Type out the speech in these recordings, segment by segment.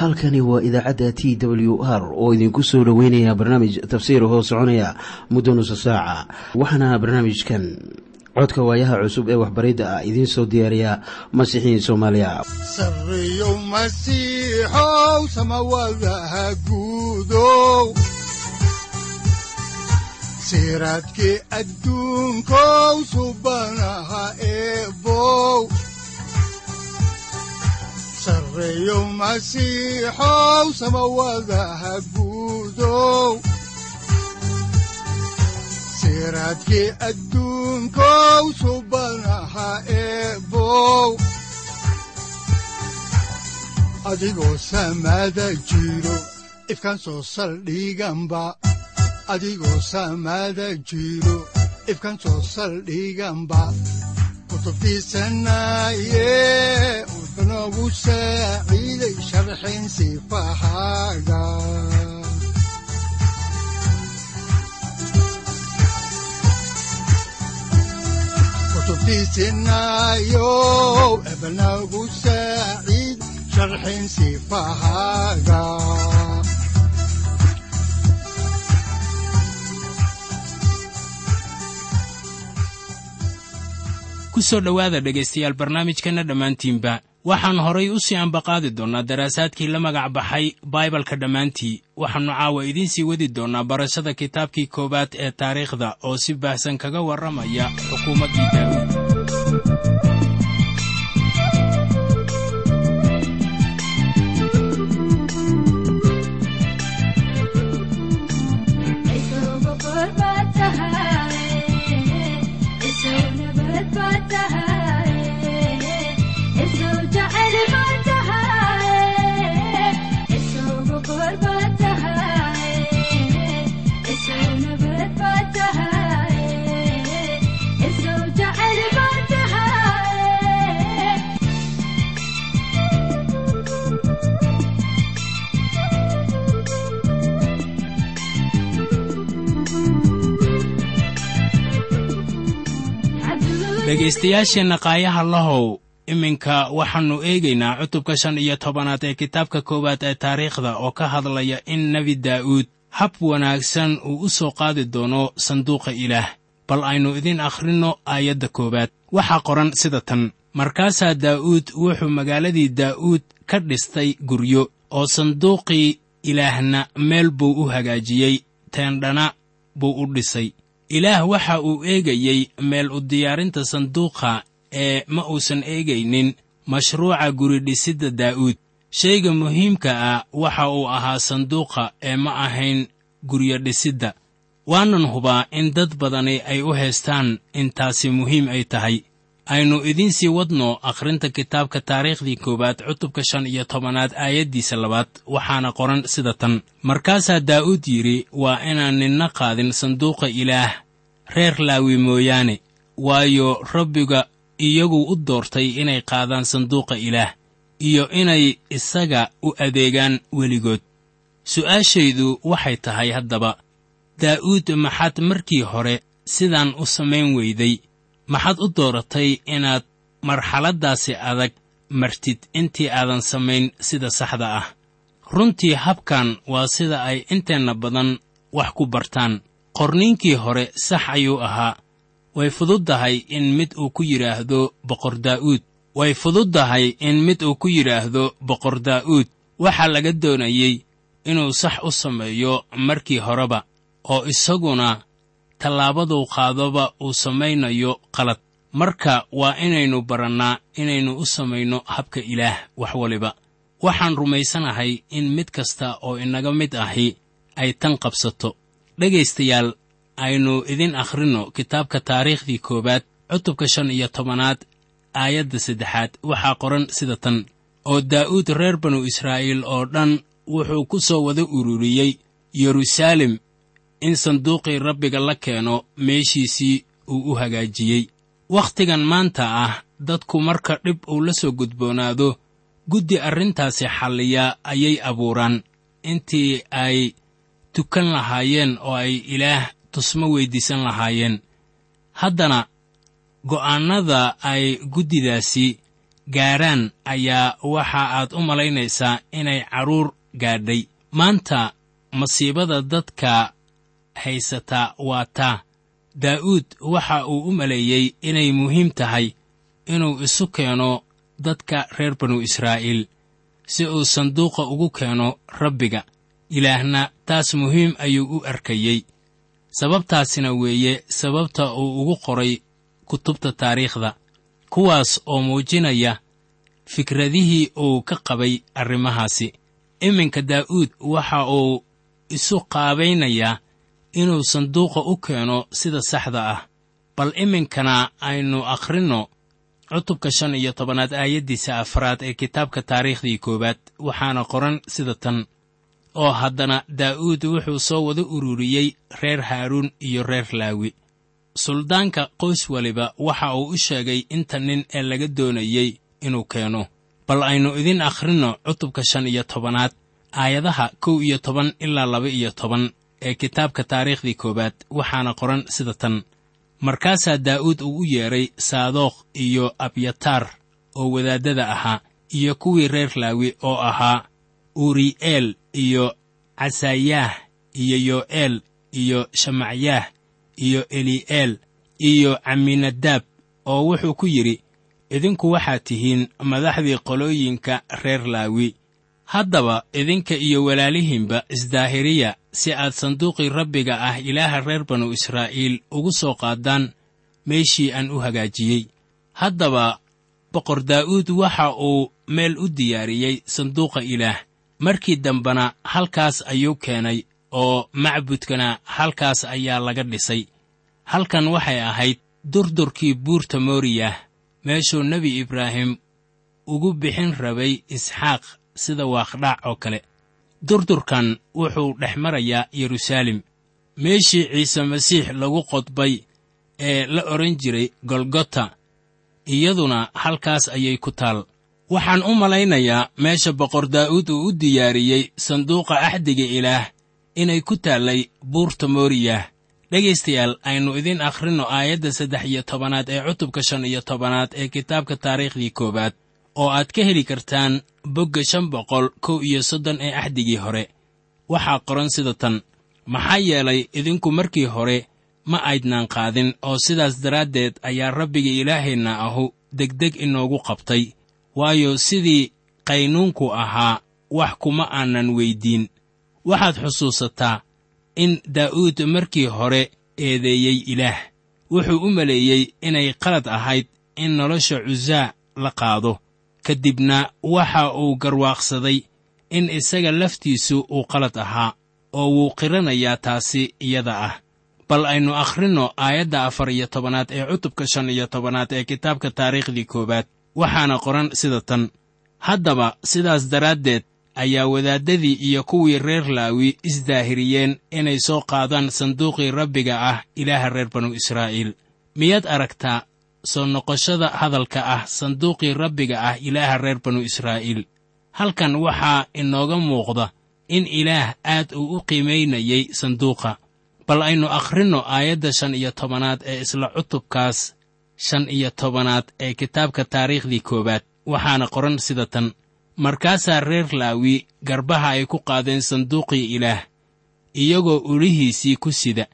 halkani waa idaacadda t w r oo idinku soo dhoweynaya barnaamij tafsiir hoo soconaya muddo nusa saaca waxaana barnaamijkan codka waayaha cusub ee waxbaridda ah idiin soo diyaariya masiixiin soomaaliya sareyow masiixow samawadaha guudow siraadkii adduunkow subanaha eebow sareyow masiixow samawadaha guudow siraadkii adduunkow subanaha eebow adigoo samada jiro ifkaan soo saldhiganba adigoo samada jiro ifkaan soo saldhiganba kutubtiisanaye wuxunogu saaciiday sharxin sifahaaga kutubtiisinayow ebnagu saaciid sharxin sifahaaga ku soo dhowaada dhegaystayaal barnaamijkanna dhammaantiinba waxaan horay u sii ambaqaadi doonnaa daraasaadkii la magac baxay baibalka dhammaantii waxaannu caawa idiin sii wadi doonnaa barashada kitaabkii koowaad ee taariikhda oo si baahsan kaga warramaya xukuumaddii daa'uud dhegaystayaasheenna qaayaha lahow iminka waxaannu eegaynaa cutubka shan iyo tobanaad ee kitaabka koowaad ee taariikhda oo ka hadlaya in nebi daa'uud hab wanaagsan uu u soo qaadi doono sanduuqa ilaah bal aynu idiin akhrinno aayadda koowaad waxaa qoran sida tan markaasaa daa'uud wuxuu magaaladii daa'uud ka dhistay guryo oo sanduuqii ilaahna meel buu u hagaajiyey teendhana buu u dhisay ilaah waxa uu eegayey meel u diyaarinta sanduuqa ee ma uusan eegaynin mashruuca guridhisidda daa'uud shayga muhiimka ah waxa uu ahaa sanduuqa ee ma ahayn guryo dhisidda waanan hubaa in dad badani ay u haystaan intaasi muhiim ay tahay aynu idiin sii wadno akhrinta kitaabka taariikhdii koowaad cutubka shan iyo tobanaad aayaddiisa labaad waxaana qoran sida tan markaasaa daa'uud yidhi waa inaan ninna qaadin sanduuqa ilaah reer laawi mooyaane waayo rabbiga iyagu u doortay inay qaadaan sanduuqa ilaah iyo inay isaga u adeegaan weligood su'aashaydu waxay tahay haddaba daa'uud maxaad markii hore sidaan u samayn weyday maxaad u dooratay inaad marxaladdaasi adag martid intii aadan samayn sida saxda ah runtii habkan waa sida ay inteenna badan wax ku bartaan qorniinkii hore sax ayuu ahaa way fududdahay in mid uu ku yidhaahdo boqor daa'uud way fududdahay in mid uu ku yidhaahdo boqor daa'uud waxaa laga doonayey inuu sax u sameeyo markii horeba oo isaguna tallaabaduu qaadoba uu samaynayo qalad marka waa inaynu barannaa inaynu u samayno habka ilaah wax waliba waxaan rumaysanahay in mid kasta oo inaga mid ahi ay tan qabsato dhegaystayaal aynu idin akhrinno kitaabka taariikhdii koowaad cutubka shan iyo tobanaad aayadda saddexaad waxaa qoran sida tan oo daa'uud reer banu israa'iil oo dhan wuxuu ku soo wada ururiyey yeruusaalem in sanduuqii rabbiga la keeno meeshiisii uu u hagaajiyey wakhtigan maanta ah dadku marka dhib uu la soo gudboonaado guddi arrintaasi xalliya ayay abuuraan intii ay tukan lahaayeen oo ay ilaah tusmo weyddiisan lahaayeen haddana go'aannada ay guddidaasi gaaraan ayaa waxa aad u malaynaysaa inay carruur gaadhay maanta masiibada dadka haysataa waa taa daa'uud waxa uu u maleeyey inay muhiim tahay inuu isu keeno dadka reer banu israa'iil si uu sanduuqa ugu keeno rabbiga ilaahna taas muhiim ayuu u arkayey sababtaasina weeye sababta uu ugu qoray kutubta taariikhda kuwaas oo muujinaya fikradihii uu ka qabay arrimahaasi iminka daa'uud waxa uu isu qaabaynayaa inuu sanduuqa u keeno sida saxda ah bal iminkana aynu akhrinno cutubka shan iyo tobanaad aayaddiisa afraad ee kitaabka taariikhdii koowaad waxaana qoran sida tan oo haddana daa'uud wuxuu soo wada ururiyey reer haaruun iyo reer laawi suldaanka qoys waliba waxa uu u sheegay inta nin ee laga doonayey inuu keeno bal aynu idin akhrinno cutubka shan iyo tobanaad aayadaha kow iyo toban ilaa laba iyo toban ee kitaabka taariikhdii koowaad waxaana qoran sida tan markaasaa daa'uud uu u yeedhay saadookh iyo abyataar oo wadaaddada ahaa iyo kuwii reer laawi oo ahaa uri'eel iyo casaayaah iyo yo'eel iyo shamacyaah iyo eli'eel iyo caminadaab oo wuxuu ku yidhi idinku waxaad tihiin madaxdii qolooyinka reer laawi haddaba idinka iyo walaalihiinba isdaahiriya si aad sanduuqii rabbiga ah ilaaha reer banu israa'iil ugu soo qaadaan meeshii aan u hagaajiyey haddaba boqor daa'uud waxa uu meel u diyaariyey sanduuqa ilaah markii dambena halkaas ayuu keenay oo macbudkana halkaas ayaa laga dhisay halkan waxay ahayd durdurkii buurta mooriyah meeshuu nebi ibraahim ugu bixin rabay isxaaq sida waaqdhaac oo kale durdurkan wuxuu dhex marayaa yeruusaalem meeshii ciise masiix lagu qodbay ee la odhan jiray golgota iyaduna halkaas ayay ku taal waxaan u malaynayaa meesha boqor daa'uud uu u diyaariyey sanduuqa axdiga ilaah inay ku taallay buurta mooriyah dhegaystayaal aynu idin akhrinno aayadda saddex iyo tobanaad ee cutubka shan iyo tobanaad ee kitaabka taariikhdii koowaad oo aad ka heli kartaan bogga shan boqol kow iyo soddon ee axdigii hore waxaa qoran sida tan maxaa yeelay idinku markii hore ma aydnaan qaadin oo sidaas daraaddeed ayaa rabbiga ilaaheenna ahu degdeg inoogu qabtay waayo sidii qaynuunku ahaa wax kuma aanan weyddiin waxaad xusuusataa in daa'uud markii hore eedeeyey ilaah wuxuu u maleeyey inay qalad ahayd in nolosha cusaa la qaado ka dibna waxa uu garwaaqsaday in isaga laftiisu uu qalad ahaa oo wuu qiranayaa taasi iyada ah bal aynu akhrinno aayadda afar iyo tobanaad ee cutubka shan iyo tobanaad ee kitaabka taariikhdii koowaad waxaana qoran sida tan haddaba sidaas daraaddeed ayaa wadaaddadii iyo kuwii reer laawi isdaahiriyeen inay soo qaadaan sanduuqii rabbiga ah ilaaha reer banu israa'iil miyaad aragtaa soo noqoshada hadalka ah sanduuqii rabbiga ah ilaaha reer banu israa'iil halkan waxaa inooga muuqda in ilaah aad uu u qiimaynayey sanduuqa bal aynu akhrinno aayadda shan iyo tobanaad ee isla cutubkaas shan iyo tobanaad ee kitaabka taariikhdii koowaad waxaana qoran sida tan markaasaa reer laawi garbaha ay ku qaadeen sanduuqii ilaah iyagoo ulihiisii ku sida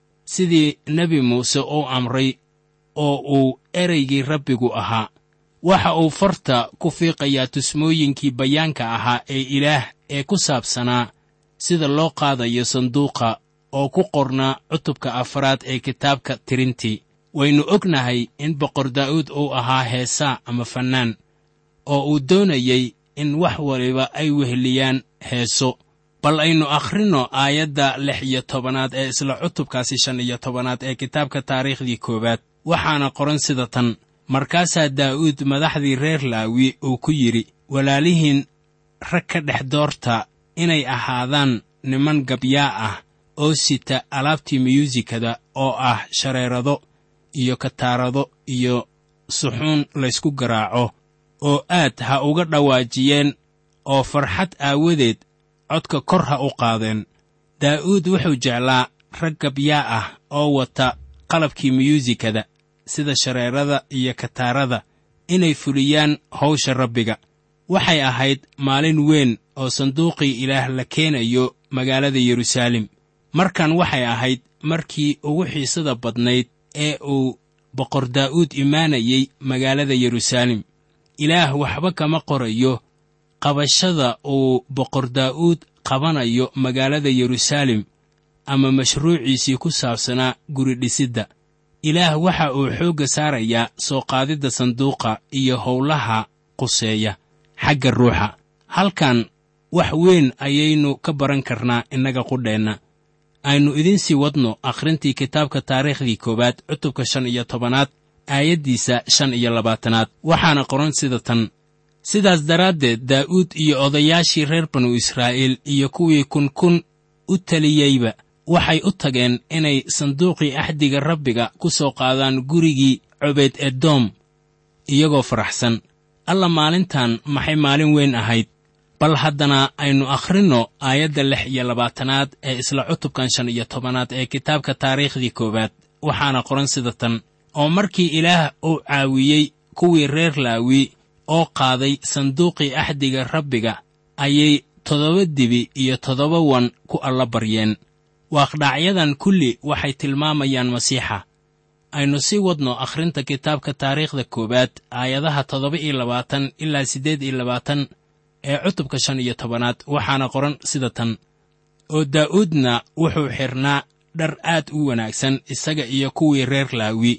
sidii nebi muuse uu amray oo uu ereygii rabbigu ahaa waxa uu farta ku fiiqayaa tusmooyinkii bayaanka ahaa ee ilaah ee ku saabsanaa sida loo qaadayo sanduuqa oo ku qornaa cutubka afraad ee kitaabka tirintii waynu ognahay in boqor daa'uud uu ahaa heesaa ama fannaan oo uu doonayey in wax waliba ay weheliyaan heeso bal aynu akhrinno aayadda lix iyo tobanaad ee isla cutubkaasi shan iyo tobanaad ee kitaabka taariikhdii koowaad waxaana qoran sida tan markaasaa daa'uud madaxdii reer laawi uu ku yidhi walaalihiin rag ka dhex doorta inay ahaadaan niman gabyaa ah oo sita alaabtii miyuusikada oo ah shareerado iyo kataarado iyo suxuun laysku garaaco oo aad ha uga dhawaajiyeen oo farxad aawadeed codka kor ha u qaadeen daa'uud wuxuu jeclaa rag gabyaa ah oo wata qalabkii miyuusikada sida shareerada iyo kataarada inay fuliyaan hawsha rabbiga waxay ahayd maalin weyn oo sanduuqii ilaah la keenayo magaalada yeruusaalem markan waxay ahayd markii ugu xiisada badnayd ee uu boqor daa'uud imaanayey magaalada yeruusaalem ilaah waxba kama qorayo qabashada uu boqor daa'uud qabanayo magaalada yeruusaalem ama mashruuciisii ku saabsanaa guri dhisidda ilaah waxa uu xoogga saarayaa soo qaadidda sanduuqa iyo howlaha quseeya xagga ruuxa halkan wax weyn ayaynu ka baran karnaa innaga qudheenna aynu idiin sii wadno akhrintii kitaabka taariikhdii koowaad cutubka shan iyo tobanaad aayaddiisa shan iyo labaatanaad waxaana qoran sida tan sidaas daraaddeed daa'uud iyo odayaashii reer banu israa'iil iyo kuwii kunkun u taliyeyba waxay u tageen inay sanduuqii axdiga rabbiga ku soo qaadaan gurigii cobeed edoom iyagoo faraxsan alla maalintan maxay maalin weyn ahayd bal haddana aynu akhrinno aayadda lix iyo labaatanaad ee isla cutubkan shan iyo tobanaad ee kitaabka taariikhdii koowaad waxaana qoran sida tan oo markii ilaah uu caawiyey kuwii reer laawi oo qaaday sanduuqii axdiga rabbiga ayay toddoba dibi iyo toddoba wan ku alla baryeen waaqdhacyadan kulli waxay tilmaamayaan masiixa aynu sii wadno akhrinta kitaabka taariikhda koowaad aayadaha toddoba iyo labaatan ilaa siddeed iyo labaatan ee cutubka shan iyo tobanaad waxaana qoran sida tan oo daa'uudna wuxuu xidhnaa dhar aad u wanaagsan isaga iyo kuwii reer laawi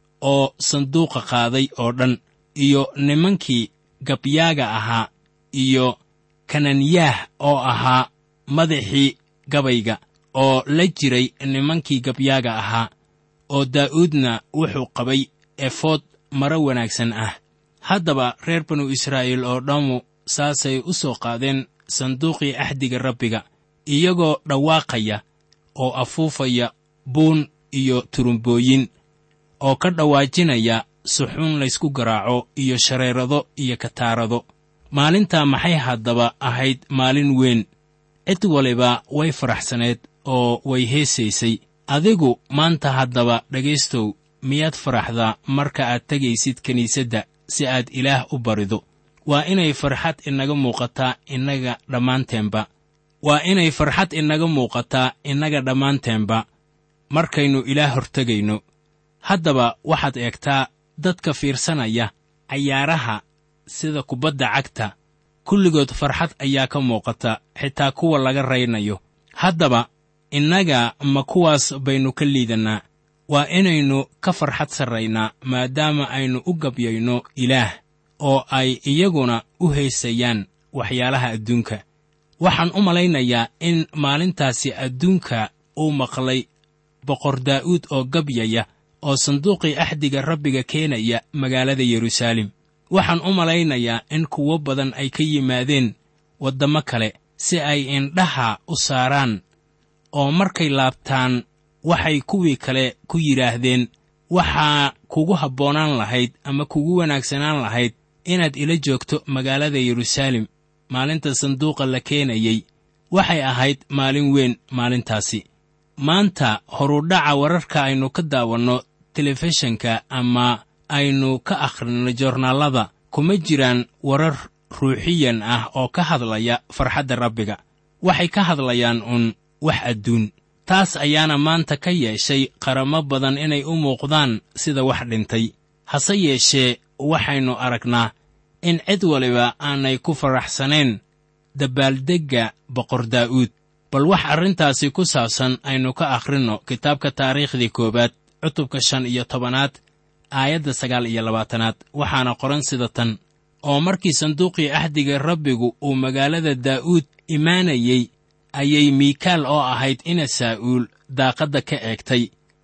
oo sanduuqa qaaday oo dhan iyo nimankii gabyaaga ahaa iyo kananyaah oo ahaa madaxii gabayga oo la jiray nimankii gabyaaga ahaa oo daa'uudna wuxuu qabay efood maro wanaagsan ah haddaba reer banu israa'iil oo dhammu saasay u soo qaadeen sanduuqii axdiga rabbiga iyagoo dhawaaqaya oo afuufaya buun iyo turumbooyin oo ka dhawaajinaya suxuun laysku garaaco iyo shareerado iyo kataarado maalintaa maxay haddaba ahayd maalin weyn cid waliba way faraxsaneed oo way heesaysay adigu maanta haddaba dhegaystow miyaad faraxdaa marka aad tegaysid kiniisadda si aad ilaah u barido waa inay farxad inaga muuqataa innaga dhammaanteenba waa inay farxad inaga muuqataa innaga dhammaanteenba markaynu ilaah hortegayno haddaba waxaad eegtaa dadka fiirsanaya cayaaraha sida kubadda cagta kulligood farxad ayaa ka muuqata xitaa kuwa laga raynayo haddaba innaga ma kuwaas baynu ka liidannaa waa inaynu ka farxad sarraynaa maadaama aynu u gabyayno ilaah oo ay iyaguna u haysayaan waxyaalaha adduunka waxaan u malaynayaa in maalintaasi adduunka uu maqlay boqor daa'uud oo gabyaya oo sanduuqii axdiga rabbiga keenaya magaalada yeruusaalem waxaan u malaynayaa in kuwo badan ay ka yimaadeen waddamo kale si ay indhaha u saaraan oo markay laabtaan waxay kuwii kale ku yidhaahdeen waxaa kugu habboonaan lahayd ama kugu wanaagsanaan lahayd inaad ila joogto magaalada yeruusaalem maalinta sanduuqa la keenayey waxay ahayd maalin weyn maalintaasi maanta horudhaca wararka aynu ka daawanno telefishinka ama aynu ka akhrinno joornaallada kuma jiraan warar ruuxiyan ah oo ka hadlaya farxadda rabbiga waxay ka hadlayaan uun wax adduun taas ayaana maanta ka yeeshay qaramo badan inay u muuqdaan sida wax dhintay hase yeeshee waxaynu aragnaa in cid waliba aanay ku faraxsanayn dabaaldegga boqor daa'uud bal wax arrintaasi ku saabsan aynu ka akhrinno kitaabka taariikhdii koowaad cutubka shan iyo tobanaad aayadda sagaal iyo labaatanaad waxaana qoran sida tan oo markii sanduuqii axdiga rabbigu uu magaalada daa'uud imaanayey ayay miikaal oo ahayd ina saa'uul daaqadda ka eegtay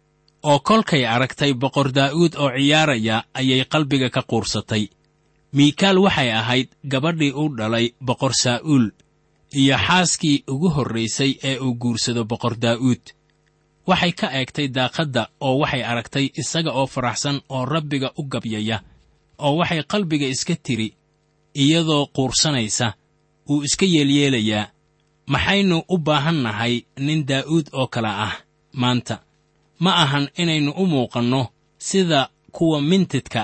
oo kolkay aragtay boqor daa'uud oo ciyaaraya ayay qalbiga ka quursatay miikaal waxay ahayd gabadhii u dhalay boqor saa'uul iyo xaaskii ugu horraysay ee uu guursado boqor daa'uud waxay ka eegtay daaqadda oo waxay aragtay isaga oo faraxsan oo rabbiga u gabyaya oo waxay qalbiga iska tiri iyadoo quursanaysa uu iska yeelyeelayaa maxaynu u baahan nahay nin daa'uud oo kale ah maanta ma ahan inaynu u muuqanno sida kuwa mintidka ah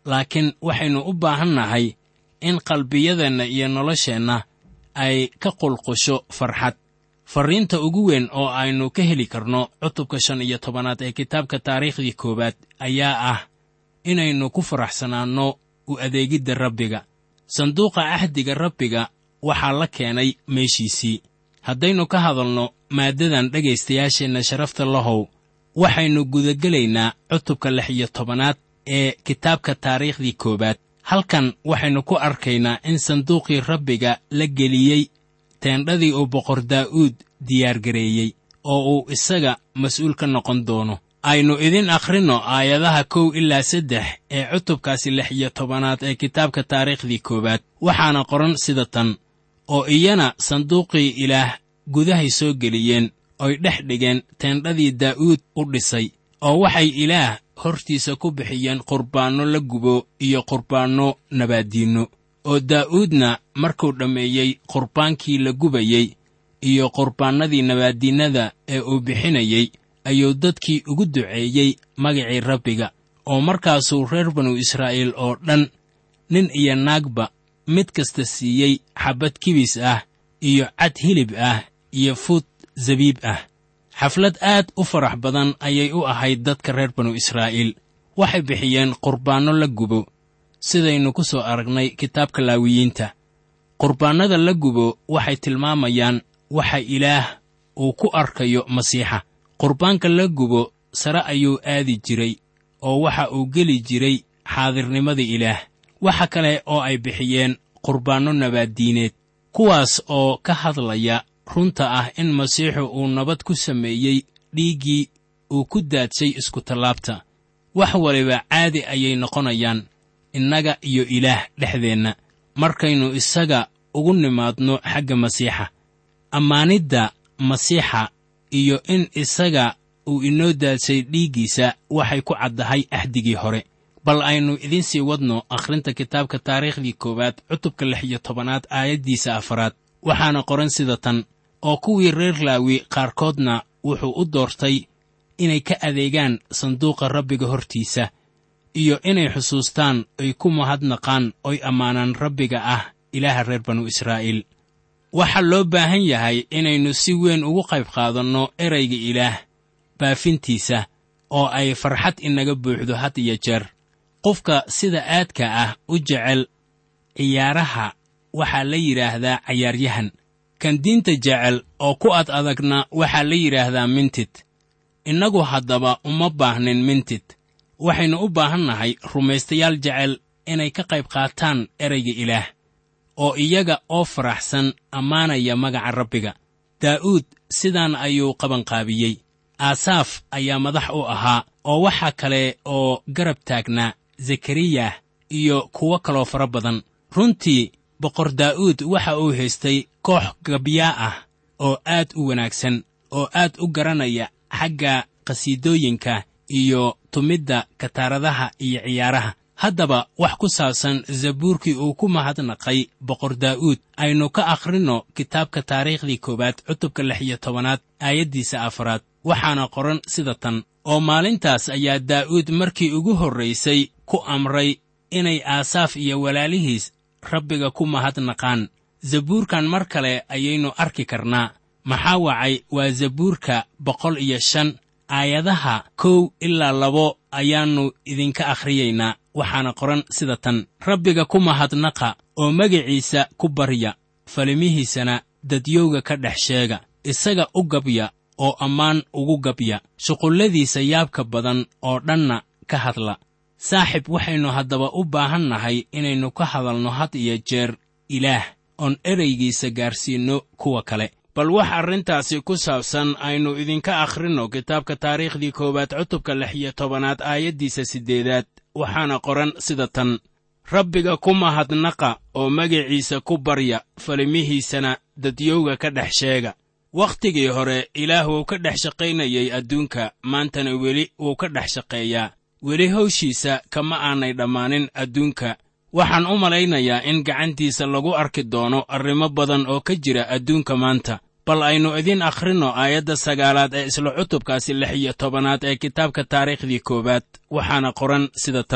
laakiin waxaynu u baahan nahay in qalbiyadeenna iyo nolosheenna ay ka qulqusho farxad farriinta ugu weyn oo aynu ka heli karno cutubka shan iyo tobanaad ee kitaabka taariikhdii koowaad ayaa ah inaynu ku faraxsanaanno u adeegidda rabbiga sanduuqa ahdiga rabbiga waxaa la keenay meeshiisii haddaynu ka hadalno maaddadan dhegaystayaasheenna sharafta lahow waxaynu gudagelaynaa cutubka lix iyo tobanaad ee kitaabka taariikhdii koowaad halkan waxaynu ku arkaynaa in sanduuqii rabbiga la geliyey teendhadii uu boqor daa'uud diyaargareeyey oo uu isaga mas'uul ka noqon doono aynu idin akhrinno aayadaha kow ilaa saddex ee cutubkaasi lix iyo tobanaad ee kitaabka taariikhdii koowaad waxaana qoran sida tan oo iyana sanduuqii ilaah gudahay soo geliyeen oy dhex dhigeen teendhadii daa'uud u dhisay oo waxay ilaah hortiisa ku bixiyeen qurbaanno la gubo iyo qurbaanno nabaaddiinno oo daa'uudna markuu dhammeeyey qurbaankii la gubayey iyo qurbaannadii nabaaddiinnada ee uu bixinayey ayuu dadkii ugu duceeyey magacii rabbiga oo markaasuu reer banu israa'iil oo dhan nin iyo naagba mid kasta siiyey xabbad kibis ah iyo cad hilib ah iyo fuud zabiib ah xaflad aad u farax badan ayay u ahayd dadka reer banu israa'iil waxay bixiyeen qurbaanno la gubo sidaynu ku soo aragnay kitaabka laawiyiinta qurbaannada la gubo waxay tilmaamayaan waxa ilaah uu ku arkayo masiixa qurbaanka la gubo sare ayuu aadi jiray oo waxa uu geli jiray xaadirnimada ilaah waxa kale oo ay bixiyeen qurbaanno nabaaddiineed kuwaas oo ka hadlaya runta ah in masiixu uu nabad ku sameeyey dhiiggii uu ku daadshay iskutallaabta wax waliba caadi ayay noqonayaan innaga iyo ilaah dhexdeenna markaynu isaga ugu nimaadno xagga masiixa ammaanidda masiixa iyo in isaga uu inoo daadsay dhiiggiisa waxay ku caddahay ahdigii hore bal aynu idiin sii wadno akhrinta kitaabka taariikhdii koowaad cutubka lix iyo tobanaad aayaddiisa afaraad waxaana qoran sida tan oo kuwii reer laawi qaarkoodna wuxuu u doortay inay ka adeegaan sanduuqa rabbiga hortiisa iyo inay xusuustaan ay ku mahadnaqaan oy ammaanaan rabbiga ah ilaaha reer banu israa'iil waxaa loo baahan yahay inaynu si weyn ugu qayb qaadanno erayga ilaah baafintiisa oo ay farxad inaga buuxdo had iyo jeer qofka sida aadka ah u jecel ciyaaraha waxaa la yidhaahdaa cayaaryahan kan diinta jecel oo ku ad adagna waxaa la yidhaahdaa mintid innagu haddaba uma baahnin mintid waxaynu u baahan nahay rumaystayaal jecel inay ka qayb qaataan erayga ilaah oo iyaga oo faraxsan ammaanaya magaca rabbiga daa'uud sidaan ayuu qabanqaabiyey aasaaf ayaa madax u ahaa oo waxaa kale oo garab taagnaa zekariyah iyo kuwo kaloo fara badan runtii boqor daa'uud waxa uu haystay koox gabyaa ah oo aad u wanaagsan oo aad u garanaya xagga qhasiidooyinka iyo tumidda kataaradaha iyo ciyaaraha haddaba wax ku saabsan zabuurkii uu ku mahadnaqay boqor daa'uud aynu ka akhrinno kitaabka taariikhdii koowaad cutubka lix iyo tobanaad aayaddiisa afaraad waxaana qoran sida tan oo maalintaas ayaa daa'uud markii ugu horraysay ku amray inay aasaaf iyo walaalihiis rabbiga ku mahadnaqaan zabuurkan mar kale ayaynu arki karnaa maxaa wacay waa zabuurka boqol iyo shan aayadaha kow ilaa labo ayaannu idinka akhriyaynaa waxaana qoran sida tan rabbiga ku mahadnaqa oo magiciisa ku barya falimihiisana dadyowga ka dhex sheega isaga u gabya oo ammaan ugu gabya shuqulladiisa yaabka badan oo dhanna ka hadla saaxib waxaynu haddaba u baahan nahay inaynu ka hadalno had iyo jeer ilaah oon eraygiisa gaarsiinno kuwa kale bal wax arrintaasi ku saabsan aynu idinka akhrinno kitaabka taariikhdii koowaad cutubka lix iyo tobanaad aayaddiisa siddeedaad waxaana qoran sida tan rabbiga ku mahadnaqa oo magiciisa ku barya falimihiisana dadyowga ka dhex sheega wakhtigii hore ilaah wuu ka dhex shaqaynayay adduunka maantana weli wuu ka dhex shaqeeyaa weli hawshiisa kama aanay dhammaanin adduunka waxaan u malaynayaa in gacantiisa lagu arki doono arrimo badan oo ka jira adduunka maanta bal aynu idiin akhrinno aayadda sagaalaad ee isla cutubkaasi lix iyo tobanaad ee kitaabka taariikhdii koowaad waxaana qoran sida tan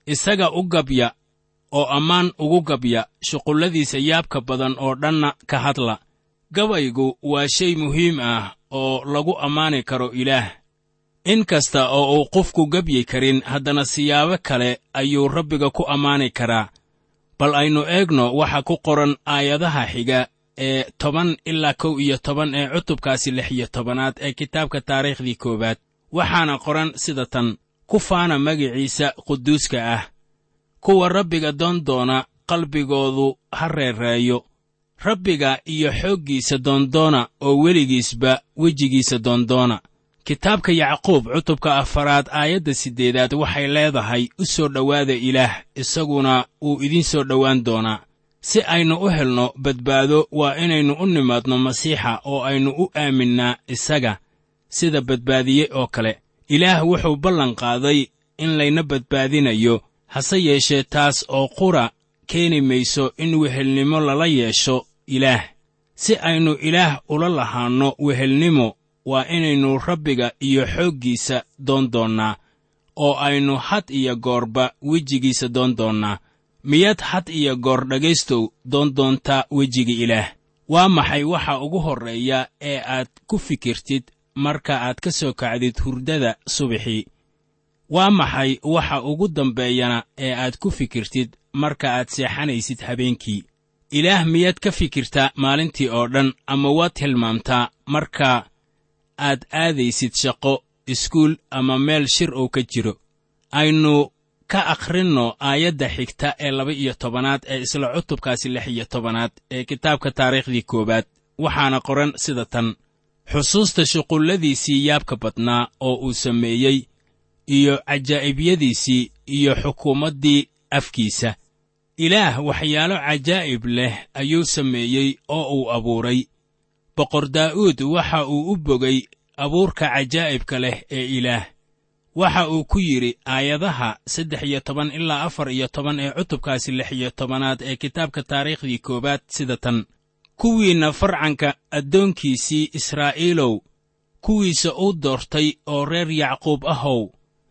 isaga u gabya oo ammaan ugu gabya shuqulladiisa yaabka badan oo dhanna ka hadla gabaygu waa shay muhiim ah oo lagu ammaani karo ilaah in kasta oo uu qofku gebyi karin haddana siyaabo kale ayuu rabbiga ku ammaani karaa bal aynu eegno waxa ku qoran aayadaha xiga ee toban ilaa kow iyo toban ee cutubkaasi lix iyo tobanaad ee kitaabka taariikhdii koowaad waxaana qoran sida tan ku faana magiciisa quduuska ah kuwa rabbiga doondoona qalbigoodu ha reereeyo rabbiga iyo xooggiisa doondoona oo weligiisba wejigiisa doondoona kitaabka yacquub cutubka afaraad aayadda siddeedaad waxay leedahay u soo dhowaada ilaah isaguna wuu idiin soo dhowaan doonaa si aynu u helno badbaado waa inaynu u nimaadno masiixa oo aynu u aaminnaa isaga sida badbaadiye oo kale ilaah wuxuu ballan qaaday in layna badbaadinayo hase yeeshee taas oo qura keeni mayso in wehelnimo lala yeesho ilaah si aynu ilaah ula lahaanno wehelnimo waa inaynu rabbiga iyo xooggiisa doondoonnaa oo aynu had iyo goorba wejigiisa doondoonnaa miyaad had iyo goor dhegaystow doondoontaa wejiga ilaah waa maxay waxa ugu horreeya ee aad ku fikirtid marka aad ka soo kacdid hurdada subaxii waa maxay waxa ugu dambeeyana ee aad ku fikirtid marka aad seexanaysid habeenkii ilaah miyaad ka fikirtaa maalintii oo dhan ama waad hilmaamtaa marka aad aadaysid shaqo iskuul ama meel shir uu ka jiro aynu ka akhrinno aayadda xigta ee laba iyo tobanaad ee isla cutubkaasi lix iyo tobanaad ee kitaabka taariikhdii koowaad waxaana qoran sida tan xusuusta shuqulladiisii yaabka badnaa oo uu sameeyey iyo cajaa'ibiyadiisii iyo xukuumaddii afkiisa ilaah waxyaalo cajaa'ib leh ayuu sameeyey oo uu abuuray boqor daa'uud waxa uu u bogay abuurka cajaa'ibka leh ee ilaah waxa uu ku yidhi aayadaha saddex iyo toban ilaa afar iyo toban ee cutubkaasi lix iyo tobanaad ee kitaabka taariikhdii koowaad sida tan kuwiinna farcanka addoonkiisii israa'iilow kuwiisa uu doortay oo reer yacquub ahow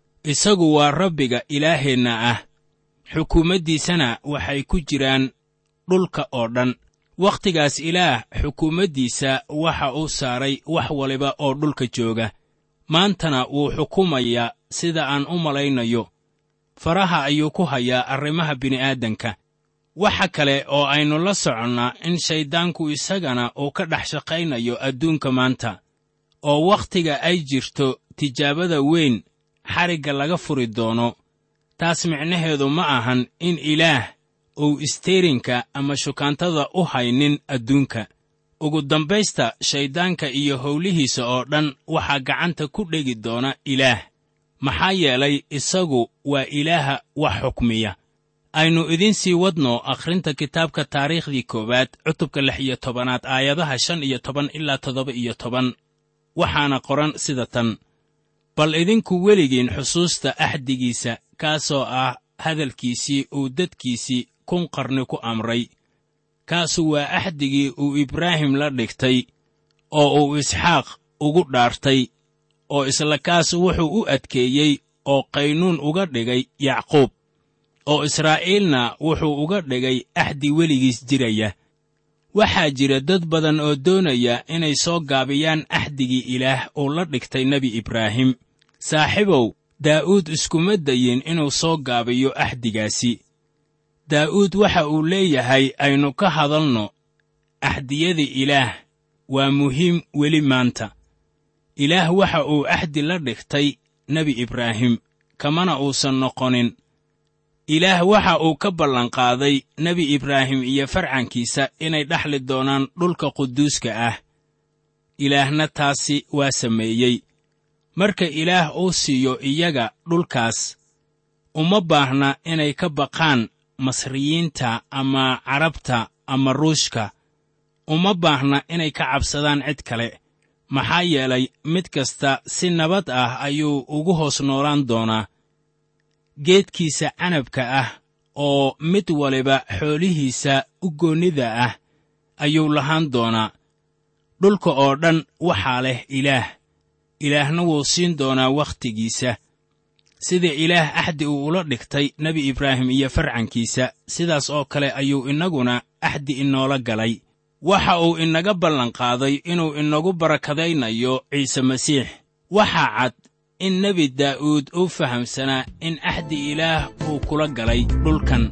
isagu waa rabbiga ilaaheenna ah xukuumaddiisana waxay ku jiraan dhulka oo dhan wakhtigaas ilaah xukuumaddiisa waxa uu saaray wax waliba oo dhulka jooga maantana wuu xukumayaa sida aan u malaynayo faraha ayuu ku hayaa arrimaha bini'aadanka waxa kale oo aynu la soconnaa in shayddaanku isagana uu ka dhex shaqaynayo adduunka maanta oo wakhtiga ay jirto tijaabada weyn xarigga laga furi doono taas micnaheedu ma ahan in ilaah uu isteerinka ama shukaantada u haynin adduunka ugu dambaysta shayddaanka iyo howlihiisa oo dhan waxaa gacanta ku dhegi doona ilaah maxaa yeelay isagu waa ilaaha wax xukmiya aynu idiin sii wadno akhrinta kitaabka taariikhdii koowaad cutubka lix iyo tobanaad aayadaha shan iyo toban ilaa toddoba iyo toban waxaana qoran sida tan bal idinku weligiin xusuusta axdigiisa kaasoo ah hadalkiisii uu dadkiisii kun qarni ku amray kaasu waa axdigii uu ibraahim la dhigtay oo uu isxaaq ugu dhaartay oo isla kaas wuxuu u adkeeyey oo qaynuun uga dhigay yacquub oo israa'iilna wuxuu uga dhigay axdi weligiis jiraya waxaa jira dad badan oo doonaya inay soo gaabiyaan axdigii ilaah uu la dhigtay nebi ibraahim saaxiibow daa'uud iskuma dayin inuu soo gaabiyo axdigaasi daa'uud waxa uu leeyahay aynu ka hadalno axdiyada ilaah waa muhiim weli maanta ilaah waxa uu axdi la dhigtay nebi ibraahim kamana uusan noqonin ilaah waxa uu ka ballanqaaday nebi ibraahim iyo farcankiisa inay dhexli doonaan dhulka quduuska ah ilaahna taasi waa sameeyey marka ilaah uu siiyo iyaga dhulkaas uma baahna inay ka baqaan masriyiinta ama carabta ama ruushka uma baahna inay ka cabsadaan cid kale maxaa yeelay mid kasta si nabad ah ayuu ugu hoos noolaan doonaa geedkiisa canabka ah oo mid waliba xoolihiisa u goonnida ah ayuu lahaan doonaa dhulka oo dhan waxaa leh ilaah ilaahna wuu siin doonaa wakhtigiisa sida ilaah axdi uu ula dhigtay nebi ibraahim iyo farcankiisa sidaas oo kale ayuu innaguna axdi inoola galay waxa uu inaga ballanqaaday inuu inagu barakadaynayo ciise masiix waxaa cad in nebi daa'uud uu fahamsanaa in axdi ilaah uu kula galay dhulkan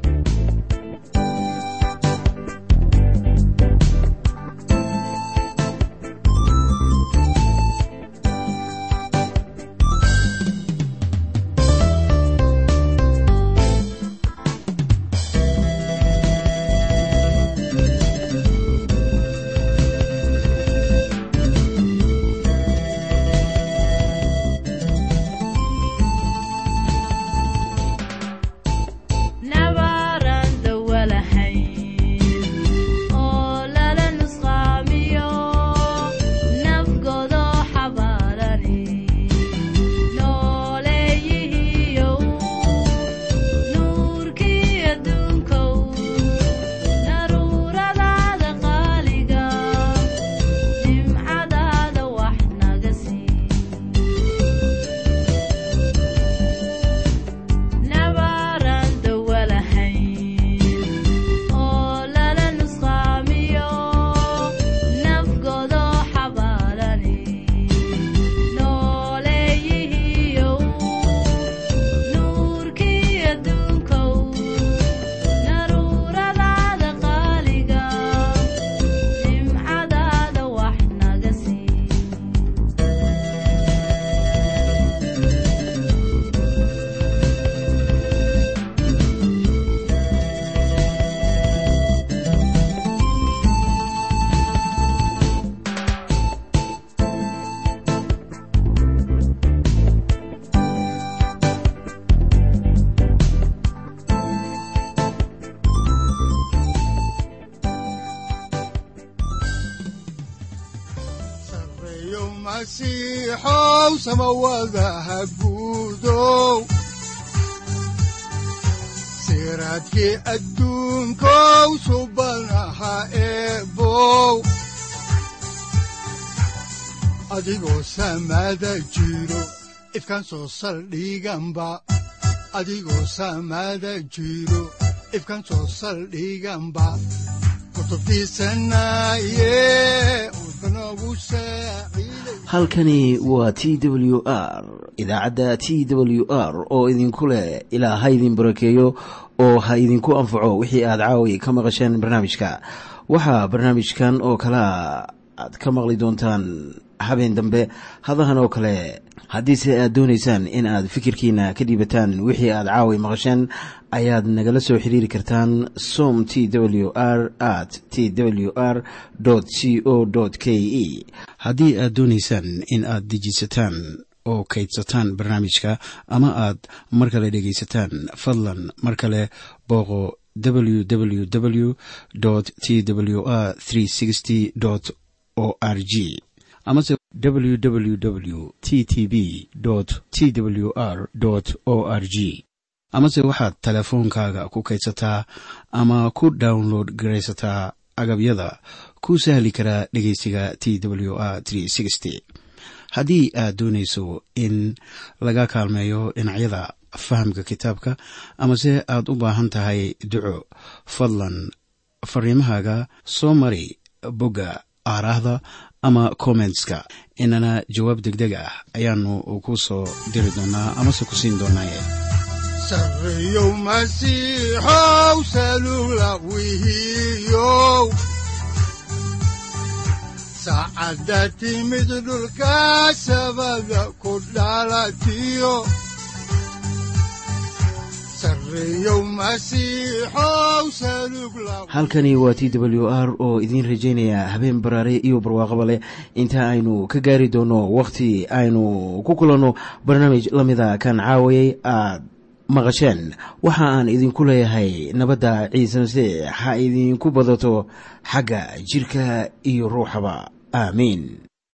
masiixow samawadaha guudow siraadkii adduunkow subanaha eebow adigoo samada jiro ifkaan soo saldhiganba adigoo samada jiro ifkaan soo saldhiganba halkani waa t w r idaacadda t w r oo idinku leh ilaa ha idin barakeeyo oo ha idinku anfaco wixii aad caawi ka maqasheen barnaamijka waxaa barnaamijkan oo kalea aad ka maqli doontaan habeen dambe hadahan oo kale haddiise aad doonaysaan in aad fikirkiina ka dhiibataan wixii aad caawi maqasheen ayaad nagala soo xiriiri kartaan som t w r at t w r c o k e haddii aad doonaysaan in aad dejiisataan oo kaydsataan barnaamijka ama aad mar kale dhegaysataan fadlan mar kale booqo www t w r o r g amase www t t b t w r o r g amase waxaad teleefoonkaaga ku kaydsataa ama ku download garaysataa agabyada ku sahli karaa dhegeysiga t w r haddii aad doonayso in laga kaalmeeyo dhinacyada fahamka kitaabka amase aad u baahan tahay duco fadlan fariimahaaga soo mari bogga aaraahda ama kommentska inana jawaab degdeg ah ayaanu ku soo diri doonaa amase ku siin doonaaye sareyow masiixow salula wihiyow saacadda timid dhulka sabada ku dhalatiyo halkani waa t w r oo idiin rajaynaya habeen baraare iyo barwaaqaba leh inta aynu ka gaari doono wakhti aynu ku kulanno barnaamij la mida kan caawayay aad maqasheen waxa aan idinku leeyahay nabadda ciise masiix ha idinku badato xagga jidhka iyo ruuxaba aamiin